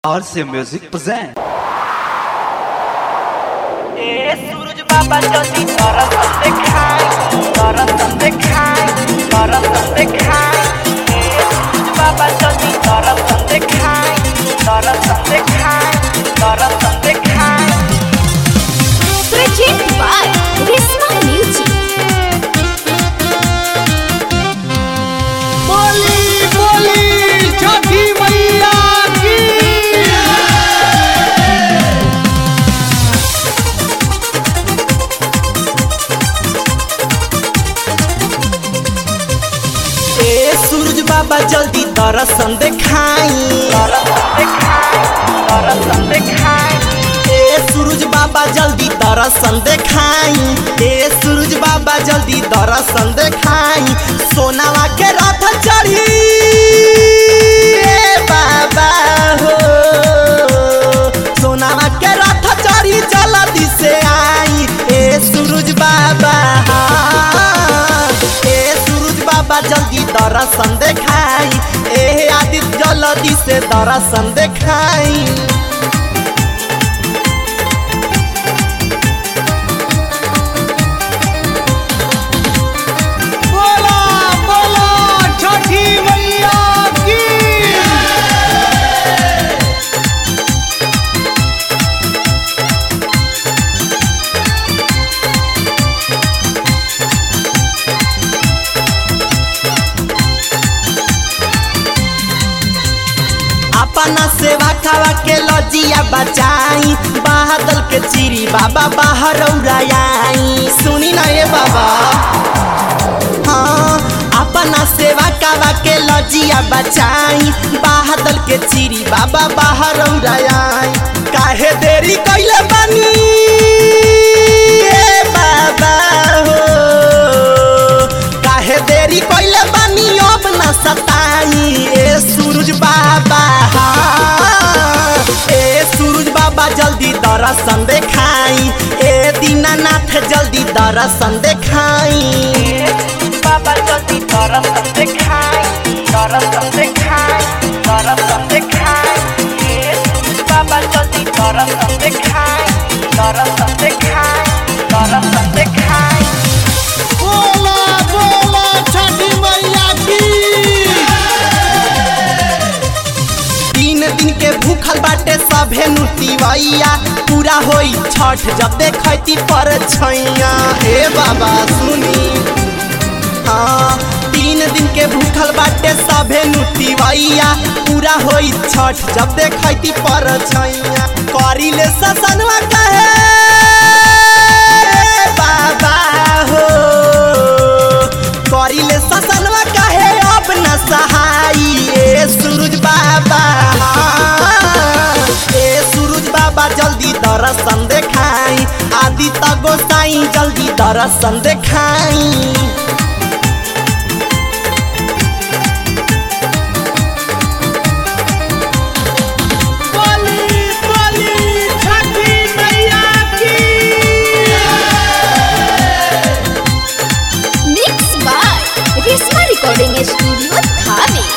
RC Music present. ए सूरज बाबा जल्दी दरअसल देखाई दरअसल देखाई दरअसल देखाई ए सूरज बाबा जल्दी दरअसल देखाई दरअसल देखाई दरअसल देखाई Project by Risma Music. बोली बोली छठी मैया की ए सूरज बाबा जल्दी दरअसल देखाई दरअसल देखाई दरअसल देखाई ए सूरज बाबा जल्दी दरअसल देखाई ए सूरज बाबा जल्दी दरअसल देखाई सोनावा के रथ चढ़ी ए बाबा हो सोनावा के रथ चढ़ी जल्दी से आई ए सूरज बाबा ए सूरज बाबा जल्दी दर्शन देखाई ए आदित्य जल्दी से दर्शन देखाई बोला बोला छठी मैया की अपना सेवा खावा के लजिया बचाई बादल के चिरी बाबा बाहर उड़ाई सुनी ना ये बाबा हाँ अपना सेवा कावा के लजिया बचाई बादल के चिरी बाबा बाहर उड़ाई काहे देरी कैले बानी ए बाबा हो काहे देरी कैले बानी अब न सताई ए सूरज बाबा ए सूरज बाबा जल्दी दर्शन देखाई ए दीनानाथ जल्दी दर्शन देखाई बाबा जल्दी दर्शन देखाई दर्शन देखाई दर्शन देखाई ए सूरज बाबा जल्दी दर्शन देखाई दर्शन देखाई दर्शन देखाई बोला बोला छठी मैया की तीन दिन के भूखल बाटे सभे नुतिवैया पूरा होई छठ जब देखती पर छैया हे बाबा सुनी हाँ तीन दिन के भूखल बाटे सभे नुतिवैया पूरा होई छठ जब देखती पर छैया करी ले ससनवा कहे बाबा हो करिले ससनवा कहे अब न सहाई ए सूरज बाबा ए सूरज बाबा जल्दी दर्शन देखाई आदित्य गोसाई जल्दी दर्शन देखाई बोली बोली छठी मैया की Mixed by Risma Recording Studio, Thane.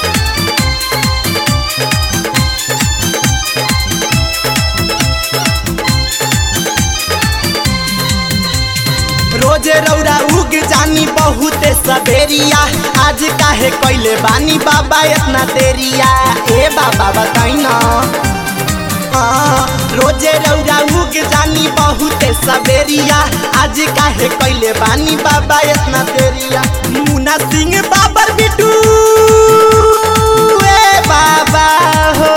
रोजे रौरा उग जानी बहुते सबेरिया आज काहे कैले बानी बाबा इतना देरिया ए बाबा बताई ना हाँ, रोजे रौरा उग जानी बहुते सबेरिया आज काहे कैले बानी बाबा इतना देरिया मुना सिंह बाबर बिटू ए बाबा हो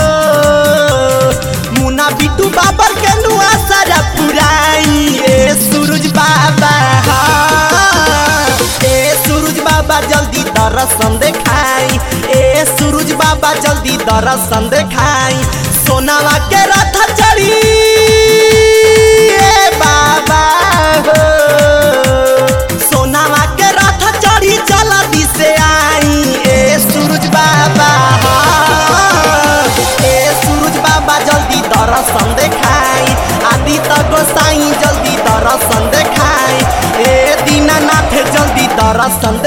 मुना बिटू बाबर के नुआ सारा पुराई ए सूरज बाबा ए सूरज बाबा जल्दी दर्शन देखाई ए सूरज बाबा जल्दी दर्शन देखाई सोनावा के रथ चढ़ी ए बाबा हो सोनावा के रथ चढ़ी जल्दी से आई ए सूरज बाबा ए सूरज बाबा जल्दी दर्शन देखाई आदित्य गोसाई जल्दी दर्शन देखाई ए दीनानाथ जल्दी दर्शन